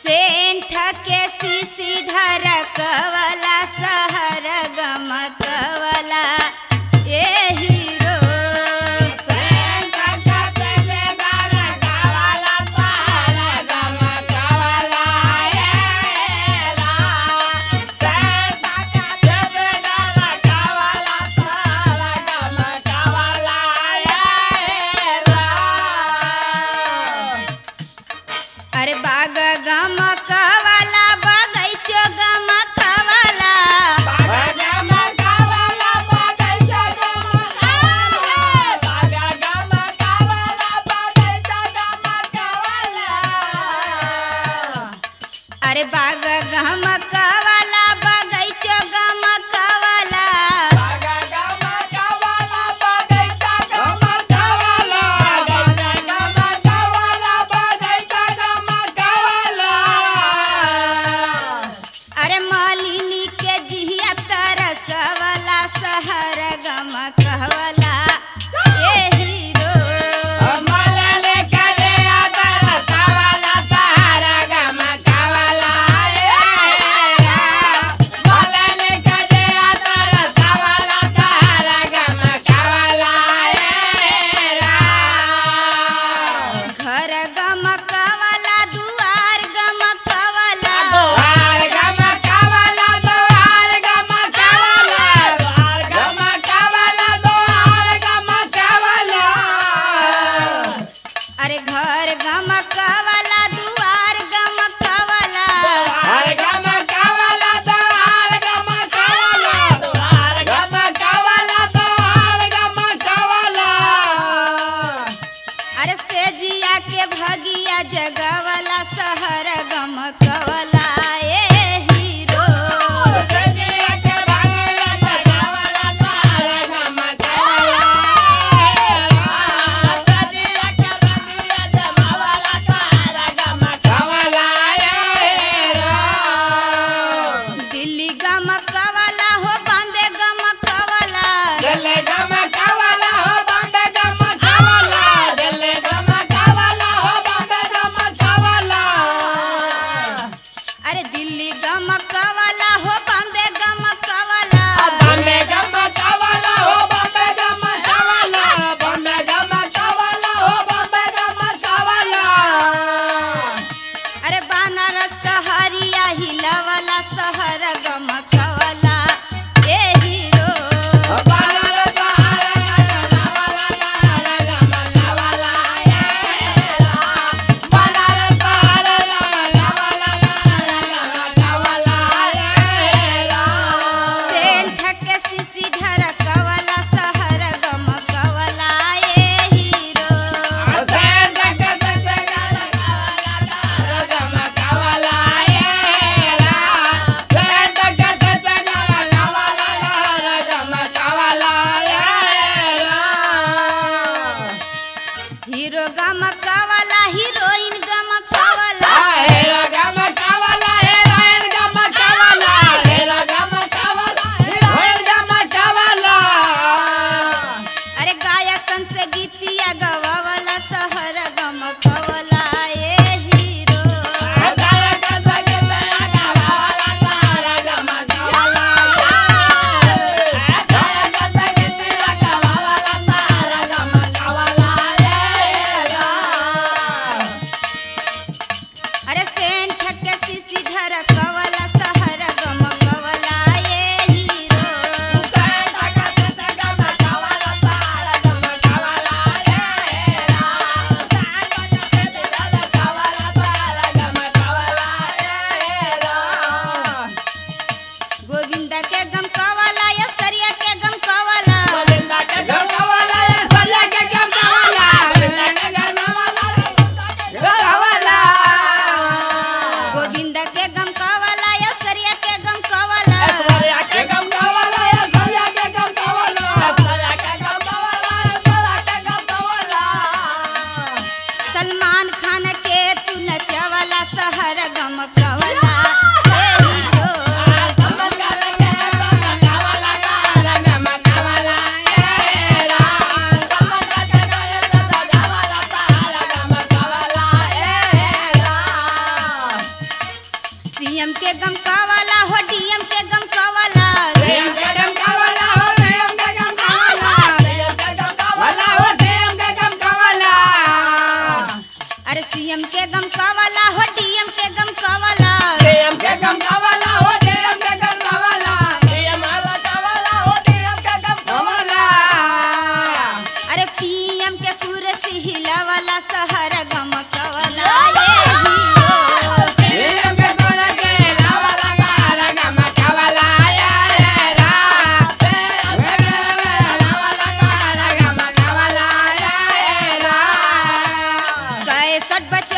सेंठ के सीसी ढरकवला सहर गमकवला ए हीरो अरे बाग गमकवला बगैचो गमकवला अरे बाग गमकवला बगैचो गमकवला अरे मालिनी के जिया तरसवला सहर गमकवला ए हीरो घर गमकवला दुआर गमकवला अरे घर गमकवला दुआर गमकवला अरे सेजिया के भगिया जगवला सहर गमकवला ए हीरो दिल्ली गमकवला हो बॉम्बे गमकवला अरे दिल्ली गमकवला हो बॉम्बे गमकवला अरे बनारस सहरिया हिलवला सहर गमकवला ए हीरो सेंठ के सीसी ढरकवला सहर गमकवला ए हीरो हीरो गमकवला हीरोइन गमकवला अरे गायकन से गीतिया गवावला सहर गमकवला ए हीरो अरे सेंठ के सीसी ढरकवला सहर गमकवला ए हीरो गोविंद के गमकवला यसरिया के गमकवला गोविंद के गमकवला यसरिया के गमकवला सलमान खान के तू नचवला सहर गमकवला ए हीरो सीएम के गम कावाला हो डीएम के गम कावाला सीएम के गम कावाला हो सीएम के गम कावाला सीएम के गम कावाला हो सीएम के गम कावाला अरे सीएम के गम कावाला हो डीएम के गम कावाला सीएम के गम कावाला हो सीएम के गम कावाला सीएम वाला कावाला हो सीएम के गम कावाला अरे पीएम के कुर्सी हिलावाला सहर गम कावाला ये हियो सीएम के कोला के लावाला काला गम कावाला या रे रा सीएम के लावाला काला गम कावाला या रे रा कैसठ बच्चे